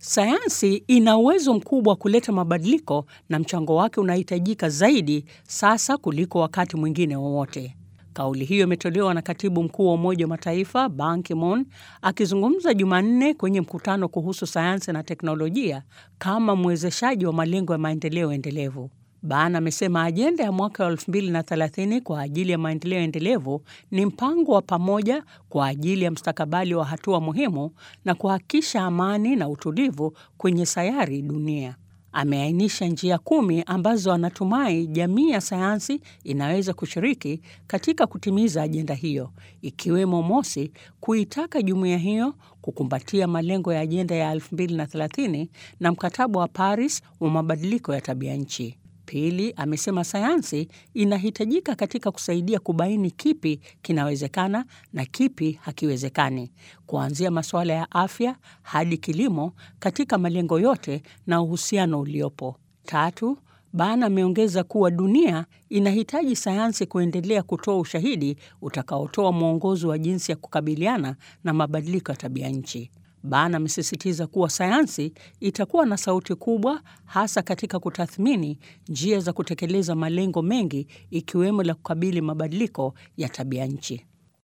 Sayansi ina uwezo mkubwa wa kuleta mabadiliko na mchango wake unahitajika zaidi sasa kuliko wakati mwingine wowote. Kauli hiyo imetolewa na katibu mkuu wa Umoja wa Mataifa Ban Ki-moon akizungumza Jumanne kwenye mkutano kuhusu sayansi na teknolojia kama mwezeshaji wa malengo ya maendeleo endelevu. Ban amesema ajenda ya mwaka wa 2030 kwa ajili ya maendeleo endelevu ni mpango wa pamoja kwa ajili ya mustakabali wa hatua muhimu na kuhakikisha amani na utulivu kwenye sayari dunia. Ameainisha njia kumi ambazo anatumai jamii ya sayansi inaweza kushiriki katika kutimiza ajenda hiyo, ikiwemo mosi, kuitaka jumuiya hiyo kukumbatia malengo ya ajenda ya 2030 na mkataba wa Paris wa mabadiliko ya tabia nchi. Pili, amesema sayansi inahitajika katika kusaidia kubaini kipi kinawezekana na kipi hakiwezekani, kuanzia masuala ya afya hadi kilimo katika malengo yote na uhusiano uliopo. Tatu, Ban ameongeza kuwa dunia inahitaji sayansi kuendelea kutoa ushahidi utakaotoa mwongozo wa jinsi ya kukabiliana na mabadiliko ya tabia nchi. Ban amesisitiza kuwa sayansi itakuwa na sauti kubwa hasa katika kutathmini njia za kutekeleza malengo mengi ikiwemo la kukabili mabadiliko ya tabia nchi.